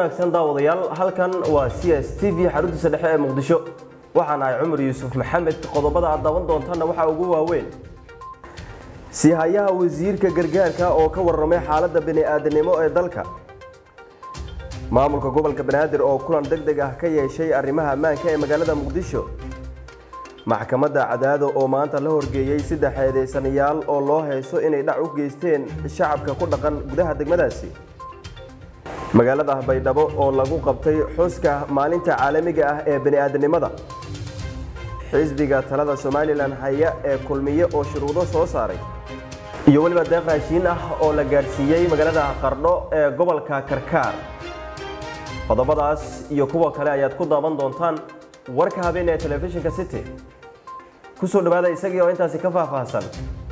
wanaagsan daawadayaal halkan waa c s t v xaruntiisa dhexe ee muqdisho waxaan ahay cumar yuusuf maxamed qodobada aad daawan doontaana waxaa ugu waaweyn siihayaha wasiirka gargaarka oo ka warramay xaaladda bini'aadanimo ee dalka maamulka gobolka banaadir oo kulan deg deg ah ka yeeshay arrimaha ammaanka ee magaalada muqdisho maxkamadda cadaado oo maanta la horgeeyey saddex eedeysanayaal oo loo hayso inay dhac u geysteen shacabka ku dhaqan gudaha degmadaasi magaalada baydhabo oo lagu qabtay xuska maalinta caalamiga ah ee bani'aadanimada xisbiga talada somalilan haya ee kulmiye oo shuruudo soo saaray iyo weliba deeq raashiin ah oo la gaadhsiiyey magaalada qardho ee gobolka karkaar qodobadaas iyo kuwa kale ayaad ku daaban doontaan warka habeen ee telefishinka city kusoo dhawaada isagii oo intaasi ka faahfaahsan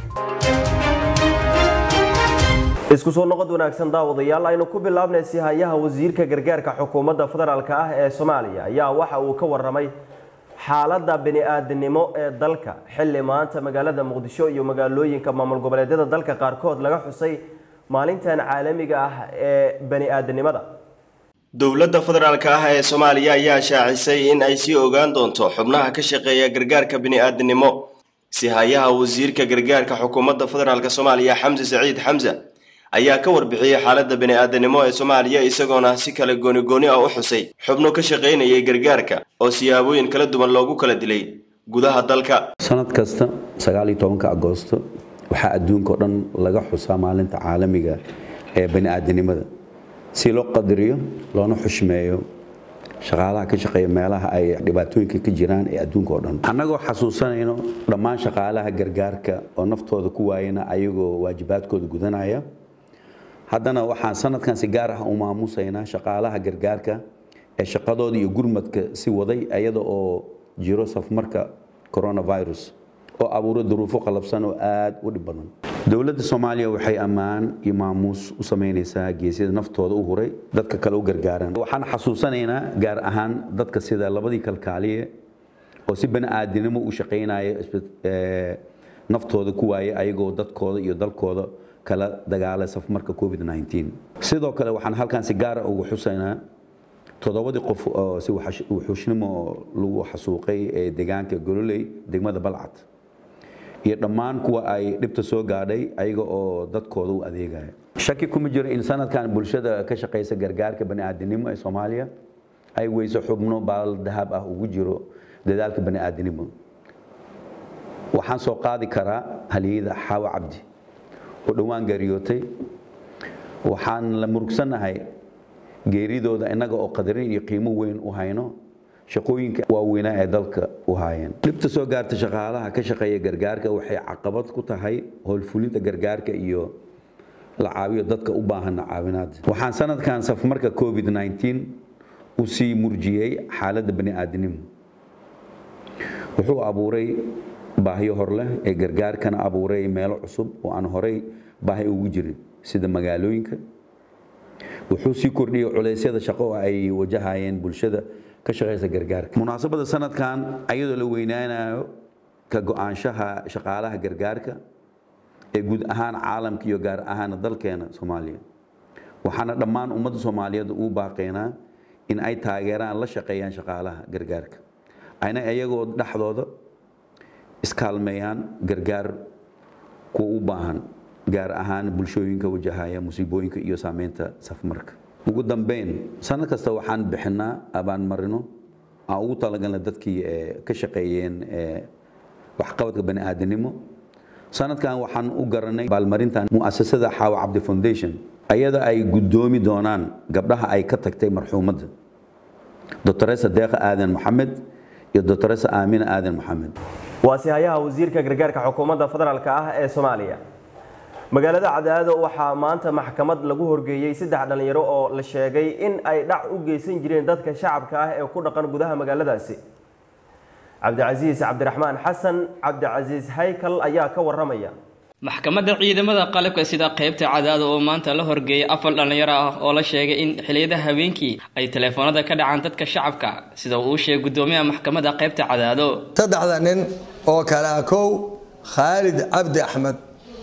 isku soo noqod wanaagsan daawadayaal aynu ku bilaabnay sihayaha wasiirka gargaarka xukuumadda federaalk ah ee soomaaliya ayaa waxa uu ka warramay xaaladda bini'aadanimo ee dalka xilli maanta magaalada muqdisho iyo magaalooyinka maamul goboleedyada dalka qaarkood laga xusay maalintan caalamiga ah ee bani'aadanimada dowladda federaalk ah ee soomaaliya ayaa shaacisay in ay sii ogaan doonto xubnaha ka shaqeeya gargaarka bini'aadanimo sihayaha wasiirka gargaarka xukuumadda federaalk soomaaliya xamse saciid xamse ayaa ka warbixiyey xaaladda bini'aadanimo ee soomaaliya isagoona si kale gooni-gooni ah u xusay xubno ka shaqaynayay gargaarka oo siyaabooyin kala duwan loogu kala dilay gudaha dalka sanad kasta sagaaliyo tobanka agoosto waxaa adduunka oo dhan laga xusaa maalinta caalamiga ee bani'aadanimada si loo qadariyo loona xushmeeyo shaqaalaha ka shaqeeya meelaha ay dhibaatooyinka ka jiraan ee adduunka oo dhan annagoo xasuusanayno dhammaan shaqaalaha gargaarka oo naftooda ku waayana ayagoo waajibaadkooda gudanaya haddana waxaan sanadkan si gaar ah u maamusaynaa shaqaalaha gargaarka ee shaqadooda iyo gurmadka si waday iyada oo jiro safmarka coronavirus oo abuuro duruufo qalabsan oo aad u dhib badan dowladda soomaaliya waxay ammaan iyo maamuus u samaynaysaa geesyada naftooda u huray dadka kale u gargaaran waxaan xasuusanaynaa gaar ahaan dadka sida labadii kalkaaliye oo si bani'aadanimo u shaqaynaya naftooda ku waaya ayagoo dadkooda iyo dalkooda kala dagaalay safmarka covid sidoo kale waxaan halkan si gaara ugu xusaynaa toddobadii qof oo si wuxuushnimo lagu xasuuqay ee deegaanka gololey degmada balcad iyo dhammaan kuwa ay dhibta soo gaadhay ayaga oo dadkooda u adeegaya shaki kuma jiro in sanadkan bulshada ka shaqaysa gargaarka bani'aadanimo ee soomaaliya ay weyso xubno baal dahab ah ugu jiro dadaalka bani'aadanimo waxaan soo qaadi karaa haliyada xaawa cabdi oo dhowaan geeriyootay waxaan la murugsanahay geeridooda innaga oo qadarin iyo qiimo weyn u hayno shaqooyinka waaweynaa ee dalka u haayeen dhibta soo gaarta shaqaalaha ka shaqeeya gargaarka waxay caqabad ku tahay howlfulinta gargaarka iyo la caawiyo dadka u baahana caawinaad waxaan sanadkan safmarka covid u sii murjiyey xaaladda bani'aadanimo wuxuu abuuray baahiyo hor leh ee gargaarkana abuuray meelo cusub oo aan horay baahi ugu jirin sida magaalooyinka wuxuu sii kordhiyey culeysyada shaqo oo ay wajahayeen bulshada ka shaqaysa gargaarka munaasabada sanadkan ayadoo la weynaanayo ka go-aanshaha shaqaalaha gargaarka ee guud ahaan caalamka iyo gaar ahaan dalkeena soomaaliya waxaana dhammaan ummadda soomaaliyeed uu baaqaynaa in ay taageeraan la shaqeeyaan shaqaalaha gargaarka ayna iyagoo dhexdooda iskaalmeeyaan gargaar kuwa u baahan gaar ahaan bulshooyinka wajahaya musiibooyinka iyo saameynta safmarka ugu dambeyn sanad kasta waxaan bixinaa abaanmarino aan ugu talagalna dadkii ka shaqeeyeen waxqabadka bani'aadanimo sanadkan waxaan u garanay baalmarintan mu'asasada xaawa cabdi foundation ayada ay guddoomi doonaan gabdhaha ay ka tagtay marxuumadda doctoresa deeqa aadan maxamed iyo doctoresa aamina aadan maxamed waa sihayaha wasiirka gargaarka xukuumadda federaalk ah ee soomaaliya magaalada cadaado waxaa maanta maxkamad lagu horgeeyey saddex dhallinyaro oo la sheegay in ay dhac u geysan jireen dadka shacabka ah ee ku dhaqan gudaha magaaladaasi cabdicasiis cabdiraxmaan xasan cabdicasiis haykal ayaa ka waramaya maxkamadda ciidamada qalabka sida qaybta cadaado oo maanta la horgeeyay afar dhallinyaro ah oo la sheegay in xiliyada habeenkii ay teleefoonada ka dhacaan dadka shacabka sida uu sheegay guddoomiyaha maxkamadda qaybta cadaado saddexda nin oo kale ah kow khaalid cabdi axmed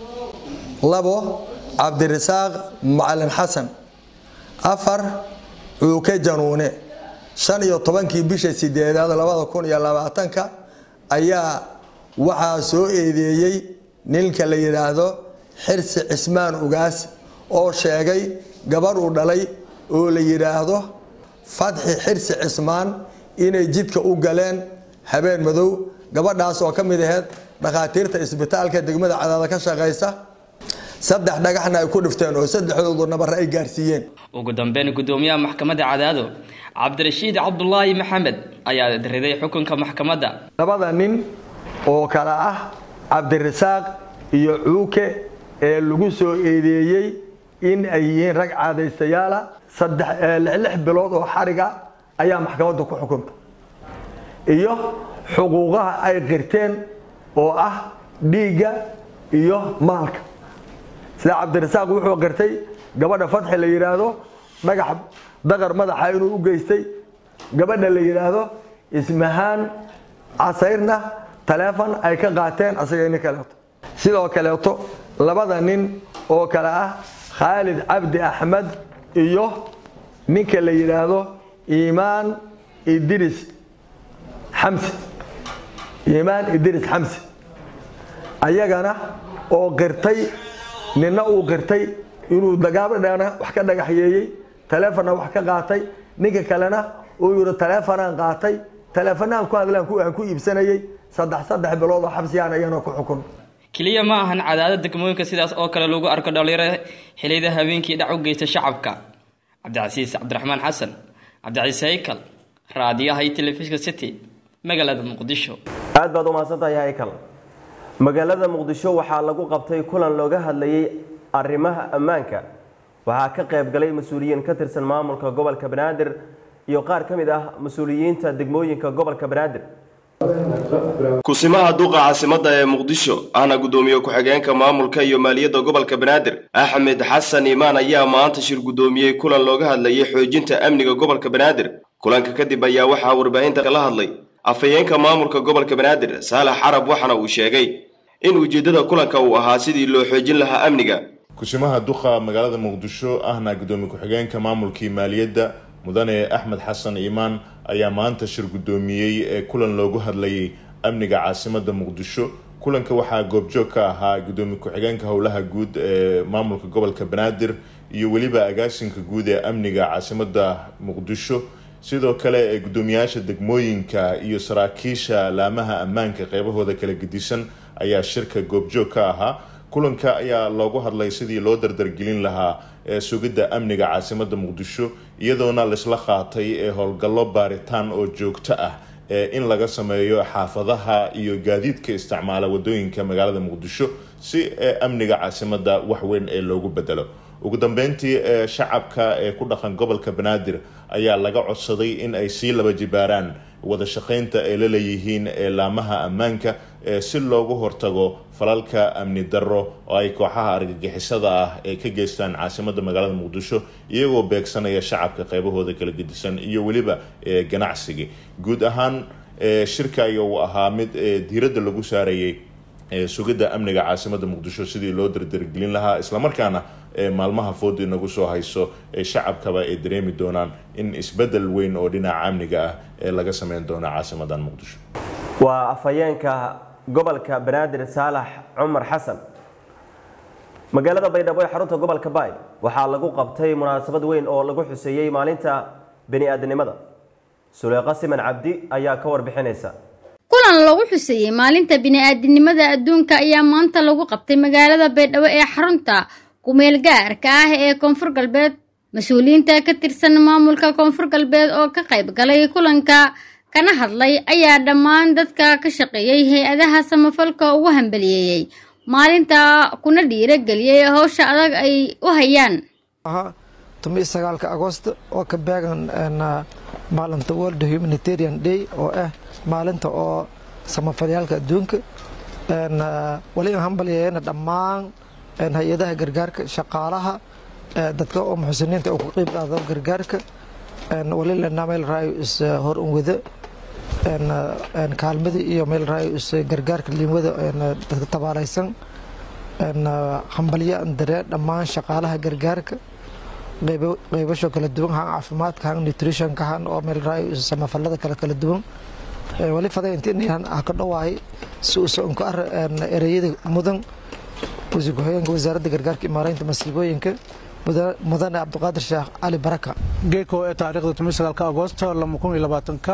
labo cabdirasaaq macalin xasan afar cuuke januune shan iyo tobankii bisha sideedaad labada kun iyo labaatanka ayaa waxaa soo eedeeyey ninka la yidhaahdo xirsi cismaan ugaas oo sheegay gabarh uu dhalay oo la yidhaahdo fatxi xirsi cismaan inay jidka u galeen habeen madow gabadhaas oo ka mid aheyd dhakhaatiirta isbitaalka degmada cadaada ka shaqaysa saddex dhagaxna ay ku dhifteen oo saddexdoodu nabare ay gaarsiiyeen ugu dambeyn gudoomiyaha maxkamadda cadaado cabdirashiid cabdulaahi maxamed ayaa riday xukunka maxkamadda labada nin oo kale ah cabdirasaaq iyo cuuke ee lagu soo eedeeyey in ay yihiin rag caadaystayaala saddex lix bilood oo xariga ayaa maxkamadda ku xukunta iyo xuquuqaha ay qirteen oo ah dhiigga iyo maalka sida cabdirasaaq wuxuu qirtay gabadha fatxi la yidhaahdo dhagax daqar madaxa inuu u geystay gabadha la yidhaahdo ismahaan casayrna taleefon ay ka qaateen asaga nin kaleeto sidoo kaleeto labada nin oo kale ah khaalid cabdi axmed iyo ninka la yidhaahdo iimaan idris xamsi iimaan idris xamsi ayagana oo qirtay ninna uu qirtay inuu gaabadhana wax ka dhagaxyeeyey taleefonna wax ka qaatay ninka kalena uu yidhi taleefonaan qaatay taleefonaan ku hadlaan aan ku iibsanayey saddex saddex bilood oo xabsiyaan ayana ku xukun keliya ma ahan cadaadad degmooyinka sidaas oo kale lagu arko dhalinyaro xiliyada habeenkii dhac u geysta shacabka cabdicasiis cabdiraxmaan xasan cabdicasiis haykal raadiyaha iyo telefishinka city magaalada muqdisho aad baad u mahadsantahay haykal magaalada muqdisho waxaa lagu qabtay kulan looga hadlayay arrimaha ammaanka waxaa ka qayb galay mas-uuliyiin ka tirsan maamulka gobolka banaadir iyo qaar ka mid ah mas-uuliyiinta degmooyinka gobolka banaadir kusimaha duqa caasimadda ee muqdisho ahna guddoomiye ku-xigeenka maamulka iyo maaliyadda gobolka banaadir axmed xasan iimaan ayaa maanta shir guddoomiyey kulan looga hadlayay xoojinta amniga gobolka banaadir kulanka kadib ayaa waxaa warbaahinta kala hadlay afhayeenka maamulka gobolka banaadir saalax carab waxaana uu sheegay in ujeeddada kulanka uu ahaa sidii loo xoojin lahaa amniga kusimaha duqa magaalada muqdisho ahna guddoomiye ku-xigeenka maamulkii maaliyadda mudane axmed xasan iimaan ayaa maanta shir guddoomiyey ee kulan loogu hadlayay amniga caasimadda muqdisho kulanka waxaa goobjoog ka ahaa guddoomiye ku-xigeenka howlaha guud ee maamulka gobolka banaadir iyo weliba agaasinka guud ee amniga caasimadda muqdisho sidoo kale ee guddoomiyaasha degmooyinka iyo saraakiisha laamaha ammaanka qeybahooda kala gedisan ayaa shirka goobjoog ka ahaa kulanka ayaa loogu hadlay sidii loo dardargelin lahaa ee sugidda amniga caasimadda muqdisho iyadoona laisla qaatay ee howlgallo baaritaan oo joogto ah ee in laga sameeyo xaafadaha iyo gaadiidka isticmaala wadooyinka magaalada muqdisho si ee amniga caasimadda wax weyn ee loogu bedelo ugu dambeyntii ee shacabka ee ku dhaqan gobolka banaadir ayaa laga codsaday in ay sii laba jibaaraan wada shaqeynta ay la leeyihiin ee laamaha ammaanka ee si loogu hortago falalka amni darro oo ay kooxaha argagixisada ah ee ka geystaan caasimadda magaalada muqdisho iyagoo beegsanaya shacabka qeybahooda kala gedisan iyo weliba ganacsiga guud ahaan shirka ayaa uu ahaa mid diiradda lagu saarayay sugidda amniga caasimadda muqdisho sidii loo dardargelin lahaa islamarkaana maalmaha fooda inagu soo hayso ee shacabkaba ay dareemi doonaan in isbedel weyn oo dhinaca amniga ah ee laga sameyn doono caasimadan muqdisho waa afhayeenka gobolka banaadir saalax cumar xasan magaalada baydhabo ee xarunta gobolka baay waxaa lagu qabtay munaasabad weyn oo lagu xuseeyey maalinta bini-aadnimada suleeqa siman cabdi ayaa ka warbixinaysa kulan lagu xuseeyey maalinta bini-aadinimada adduunka ayaa maanta lagu qabtay magaalada baydhabo ee xarunta kumeel gaarka ah ee koonfur galbeed mas-uuliyiinta ka tirsan maamulka koonfur galbeed oo ka qayb galay kulanka kana hadlay ayaa dhammaan dadka ka shaqeeyey hay-adaha samafalka ugu hambaliyeeyey maalinta kuna dhiirageliyey howsha adag ay u hayaan tumi sagaalka agosto oo ka beegan maalinta world humanitarian day oo ah maalinta oo samafalyaalka adduunka wali aan hambalyeeyana dhammaan hay-adaha gargaarka shaqaalaha dadka oo muxsiniinta oo ku qeyb qaado gargaarka wali lena meel raayo is hor unwado kaalmada iyo meel raayo is gargaarka liimwada dadka tabaalaysan hambalyo aan daree dhammaan shaqaalaha gargaarka qaybasho kala duwan han caafimaadka han nutritionka han oo meel raay samafalada kale kala duwan wali faday intiin ha ka dhawaay si uusa unka ar ereyada mudan wasiir ku-xigeenka wasaaradda gargaarka imaareynta masiibooyinka mudane cabdiqaadir sheekh cali baraka geeko ee taariikhda tomisagaalka agoosto lama kun iyo labaatanka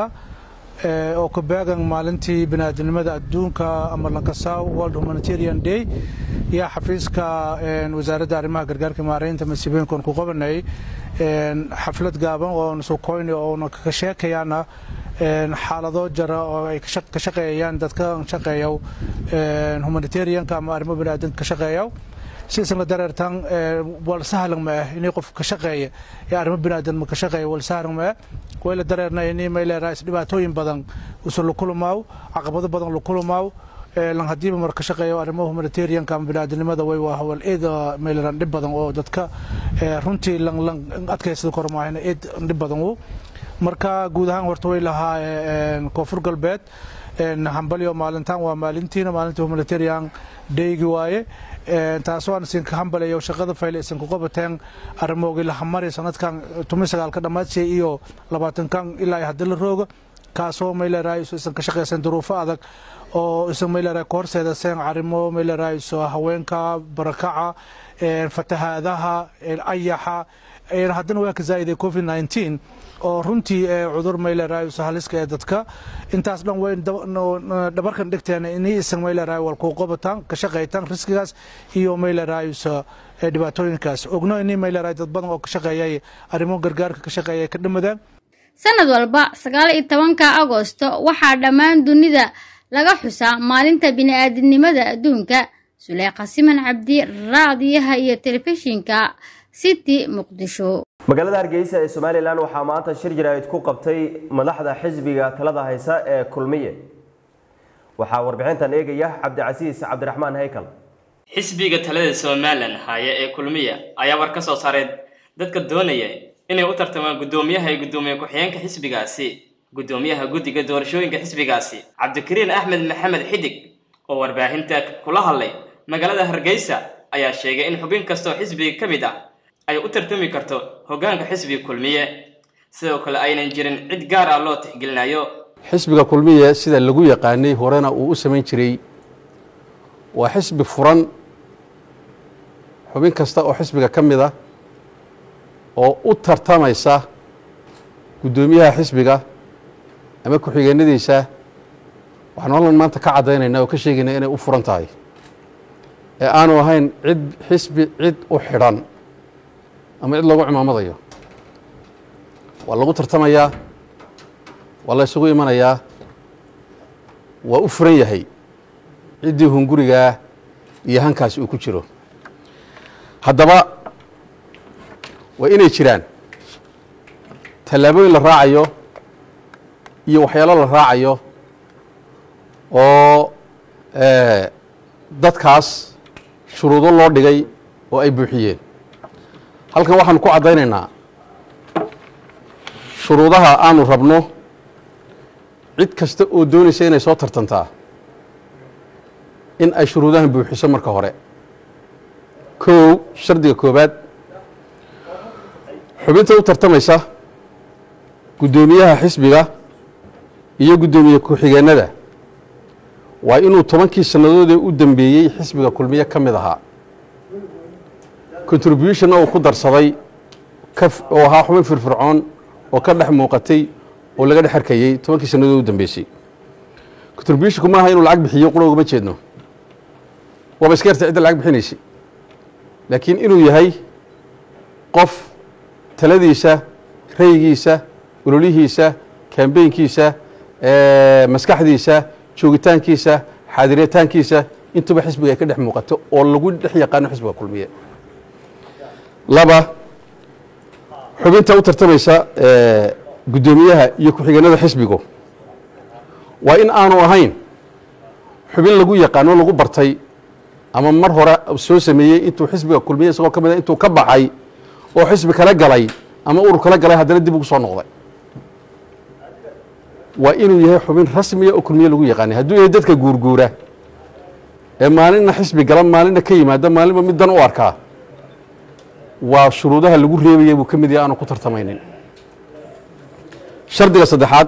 oo ka beegan maalintii biniaadamnimada adduunka ama lankasaw world humanitarian day yaa xafiiska wasaaradda arrimaha gargaarka imaareynta masiibooyinka oon ku qabanay xaflad gaaban oo sukoyni oona ka sheekayaana xaalado jara oo ay ka shaqeeyayaan dadka shaqeeya humanitarianka ama arrimo biniaadanka ka shaqeeya sidaysan la dareertaan wal sahlan ma ah inay qof ka shaqeeya ee arrimo biniaadan ma ka shaqeeya wal sahlan ma ah way la dareernay inay may leedahay dhibaatooyin badan usan la kulmaaw caqabado badan la kulmaaw lan hadiiba mar ka shaqeeyo arrimo humanitarianka ama biniaadanimada way waa hawal eed may leedahay dhib badan oo dadka runtii lan lan adkaysada kormaahina eed dhib badan uu marka guud ahaan horta way lahaa koonfur galbeed hambalyo maalintan waa maalintiina maalinta humanitarian daygi waaye taasoo aan isinka hambalayo shaqada fayle isinku qabateen arrimoogii lahamari sanadkan tumi sagaalka dhammaadshey iyo labaatankan ilaa haddii la rooga kaasoo mayleerahay isan ka shaqaysan duruufo adag oo isan mayleerahay ka horseedaseen arrimo mayleerahay haweenka barakaca fatahaadaha ayaxa haddana waa ka zaa'iday covid 19 oo runtii cudur mayleerahay haliska ee dadka intaas dhan way dhabarkan dhigteen inay isan mayleerahay wal ku qabataan ka shaqaytaan riskigaas iyo mayleerahay dhibaatooyinkaas ogno inay mayleerahay dad badan oo ka shaqeeyay arrimo gargaarka ka shaqeeyay ka dhamadaan sanad walba sagaal iyo tobanka agoosto waxaa dhammaan dunida laga xusaa maalinta bini'aadamnimada adduunka suleyqa siman cabdi raadiyaha iyo telefishinka city muqdisho magaalada hargeysa ee somalilan waxaa maanta shir jaraa'id ku qabtay madaxda xisbiga talada haysa ee kulmiye waxaa warbixintan eegaya cabdicasiis cabdiraxmaan haykal xisbiga talada somalilan haya ee kulmiya ayaa war ka soo saaray dadka doonaya inay u tartamaan guddoomiyaha iyo guddoomiye ku-xigeenka xisbigaasi guddoomiyaha guddiga doorashooyinka xisbigaasi cabdikariin axmed maxamed xidig oo warbaahinta kula hadlay magaalada hargeysa ayaa sheegay in xubin kastoo xisbiga ka mid ah ay u tartami karto hoggaanka xisbiga kulmiye sidoo kale aynan jirin cid gaar ah loo tixgelinayo xisbiga kulmiye sida lagu yaqaanay horena uu u samayn jiray waa xisbi furan xubin kasta oo xisbiga ka mid ah oo u tartamaysa guddoomiyaha xisbiga ama ku-xigeenadiisa waxaan holland maanta ka caddaynaynaa oo ka sheegaynaa inay u furan tahay ee aanu ahayn cid xisbi cid u xidhan ama cid loogu cimaamadayo waa lagu tartamayaa waa la isugu imanayaa waa u furan yahay ciddii hungurigaa iyo hankaasi uu ku jiro haddaba waa inay jiraan tallaabooyin la raacayo iyo waxyaalo la raacayo oo dadkaas shuruudo loo dhigay oo ay buuxiyeen halkan waxaanu ku caddaynaynaa shuruudaha aanu rabno cid kasta oo doonaysa inay soo tartantaa in ay shuruudahan buuxiso marka hore kow shardiga koobaad xubinta u tartamaysa guddoomiyaha xisbiga iyo guddoomiye ku-xigeenada waa inuu tobankii sannadoodee u dambeeyey xisbiga kulmiye ka mid ahaa contributionna uu ku darsaday oo ahaa xubin firfircoon oo ka dhex muuqatay oo laga dhex arkayey tobankii sannadood u dambeysay contributionku maaha inuu lacag bixiyo qura ugama jeedno waaba iska yarta cidda lacag bixinaysay laakiin inuu yahay qof taladiisa raygiisa ololihiisa kambeynkiisa maskaxdiisa joogitaankiisa xaadiritaankiisa intuba xisbiga ay ka dhex muuqato oo lagu dhex yaqaano xisbiga kulmiye laba xubinta u tartamaysa guddoomiyaha iyo ku-xigeenada xisbigu waa in aanu ahayn xubin lagu yaqaano lagu bartay ama mar hore soo sameeyey intuu xisbiga kulmiye isagoo ka mida intuu ka baxay oo xisbi kala galay ama urur kala galay haddana dib ugu soo noqday waa inuu yahay xubin rasmiya oo kulmiye lagu yaqaanay hadduu yahay dadka guurguura ee maalinna xisbi gala maalinna ka yimaada maalinba mid dan u arkaa waa shuruudaha lagu reebaya buu ka mid yahay aanu ku tartamaynin shardiga saddexaad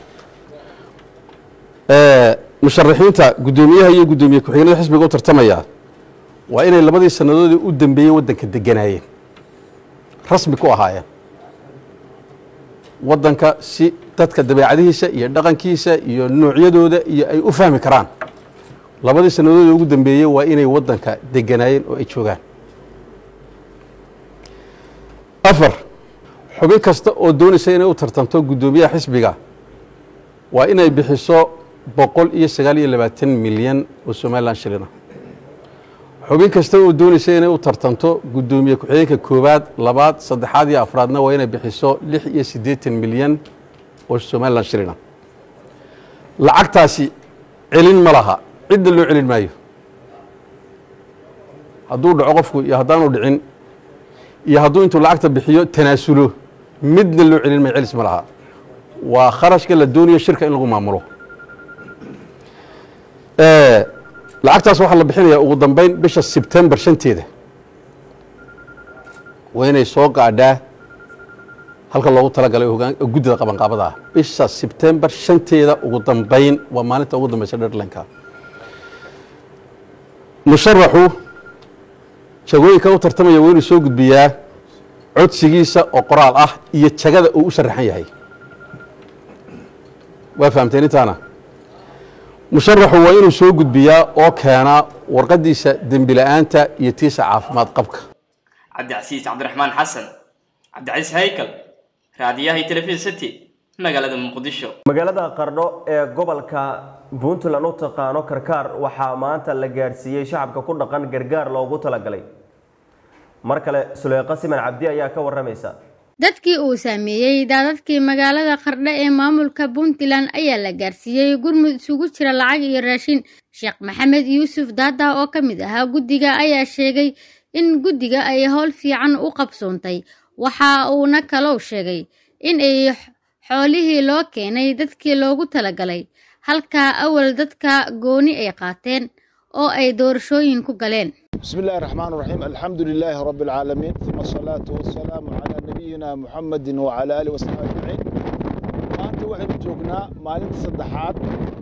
musharaxiinta guddoomiyaha iyo guddoomiye ku-xigeenada xisbiga u tartamaya waa inay labadii sannadoodii u dambeeyey waddanka deganaayeen rasmi ku ahaayeen waddanka si dadka dabeecadihiisa iyo dhaqankiisa iyo noocyadooda iyo ay u fahmi karaan labadii sannadoodii ugu dambeeyey waa inay waddanka deganaayeen oo ay joogaan afar xubin kasta oo doonaysa inay u tartamto guddoomiyaha xisbiga waa inay bixiso boqol iyo sagaal iyo labaatan milyan oo somalilan shilina xubin kasta oo doonaysa inay u tartamto guddoomiye ku-xigeenka koowaad labaad saddexaad iyo afraadna waa inay bixiso lix iyo siddeetan milyan oo somalilan shilina lacagtaasi celin ma laha cidna loo celin maayo hadduu dhaco qofku iyo haddaanu dhicin iyo hadduu intuu lacagta bixiyo tanaasulo midna loo celin maayo celis ma laha waa kharashka la doonayo shirka in lagu maamulo lacagtaas waxaa la bixinayaa ugu dambeyn bisha sebtembar shanteeda waa inay soo gaadhaa halka loogu talagalay guddida qabanqaabada ah bisha sebtembar shanteeda ugu dambeyn waa maalinta ugu dambeysa dherlanka musharaxu jagooyinka u tartamaya waa inuu soo gudbiyaa codsigiisa oo qoraal ah iyo jagada uu u sharaxan yahay waa fahamteen intaana musharaxu waa inuu soo gudbiyaa oo keenaa warqadiisa dembi la-aanta iyo tiisa caafimaad qabka cabdicasiis cabdiraxmaan xasan cabdicasiis haykal raadiyaha iyo telefishin city magaalada muqdisho magaalada qardho ee gobolka puntland u taqaano karkaar waxaa maanta la gaadhsiiyey shacabka ku dhaqan gargaar loogu talagalay mar kale suleyqa siman cabdi ayaa ka waramaysa dadkii uu saameeyey daadadkii magaalada qardho ee maamulka puntland ayaa la gaarsiiyey gurmud isugu jira lacag iyo raashin sheekh maxamed yuusuf daada oo ka mid ahaa guddiga ayaa sheegay in guddiga ay howl fiican u qabsoontay waxa uuna kalou sheegay in ay xoolihii loo keenay dadkii loogu talagalay halkaa awal dadka gooni ay qaateen oo ay doorashooyin ku galeen بسم الله الرحمن الرحيم الحمد لله رب العالمين ثم الصلاة والسلام على نبينا محمد وعلى آله وصحبه أجمعين maanta waxaynu joognaa maalinta saddexaad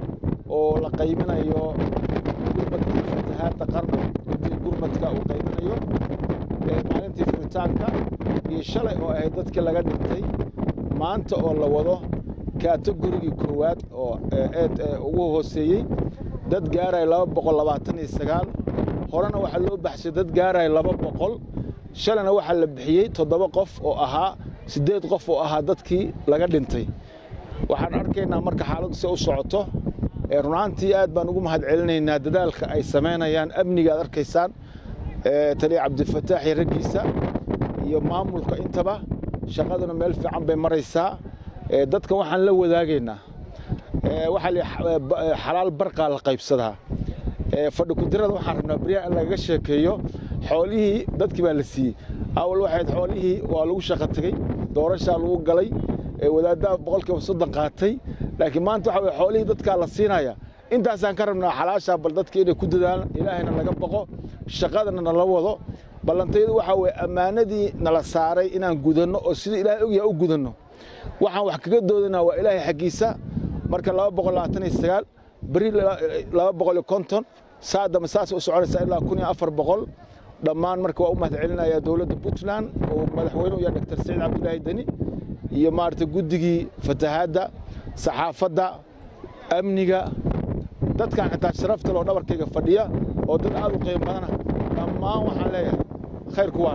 oo la qaybinayo gurmadka fatahaadda qarno guddiga gurmadka uu qaybinayo maalintii furitaanka iyo shalay oo ahayd dadkii laga dhintay maanta oo la wado kategorigii koowaad oo eed ugu hooseeyey dad gaaraya laba boqol labaatan iyo sagaal horena waxaa loo baxshay dad gaaraya laba boqol shalayna waxaa la bixiyey toddoba qof oo ahaa siddeed qof oo ahaa dadkii laga dhintay waxaan arkaynaa marka xaaladdu si u socoto runaantii aad baan ugu mahad celinaynaa dadaalka ay samaynayaan amniga aad arkaysaan taliya cabdifataax iyo raggiisa iyo maamulka intaba shaqaduna meel fiican bay maraysaa dadka waxaan la wadaagaynaa waxaa la xalaal barqaa la qaybsadaa fadhi kudirada waxaan rabnaa beryaha in lagaga sheekeeyo xoolihii dadkii baa la siiyey awal waxayd xoolihii waa lagu shaqo tegey doorashaa lagu galay wadaaddaa boqolkiiba soddon qaatay laakiin maanta waxa weye xoolihii dadkaa la siinaya intaasaan ka rabnaa xalaashaa bal dadka inay ku dadaalaan ilaahayna naga baqo shaqadana nala wado ballantayadu waxaa weye ammaanadii nala saaray inaan gudanno oo sidii ilaahay ogyaha u gudanno waxaan wax kaga doodanaa waa ilaahay xaggiisa marka laba boqol labaatan iyo sagaal beri laba boqol iyo konton saadama saas u soconaysaa ilaa kun iyo afar boqol dhammaan marka waa u mahad celinayaa dowladda puntland oo madaxweyne u yahay dr saciid cabdilaahi deni iyo maaragtay guddigii fatahaadda saxaafadda amniga dadkan xitaa sharafta loo dhabarkayga fadhiya oo dad aad u qiimo badana dhammaan waxaan leeyahay khayrku waan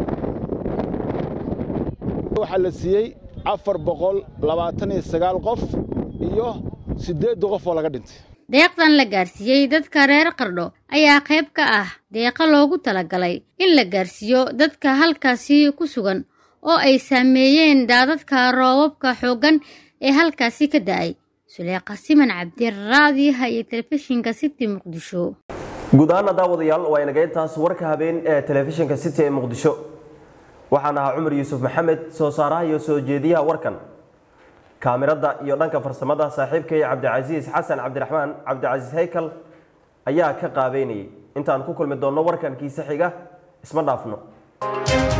waxaa la siiyey afar boqol labaatan iyo sagaal qof iyo siddeedda qof oo laga dhintay deeqdan la gaarsiiyey dadka reer qardho ayaa qayb ka ah deeqa loogu talagalay in la gaarsiiyo dadka halkaasi ku sugan oo ay saameeyeen daadadka roobabka xooggan ee halkaasi ka da'ay suleeqa siman cabdiraadiyaha iyo telefishinka city muqdisho guud ahaana daawadayaal waa inaga intaas warka habeen ee telefishinka city ee muqdisho waxaan ahaa cumar yuusuf maxamed soo saaraha iyo soo jeediyaha warkan kaamirada iyo dhanka farsamada saaxiibkay cabdicasiis xasan cabdiraxmaan cabdicasiis haykal ayaa ka qaabeynayay intaan ku kulmi doonno warkan kiise xiga isma dhaafno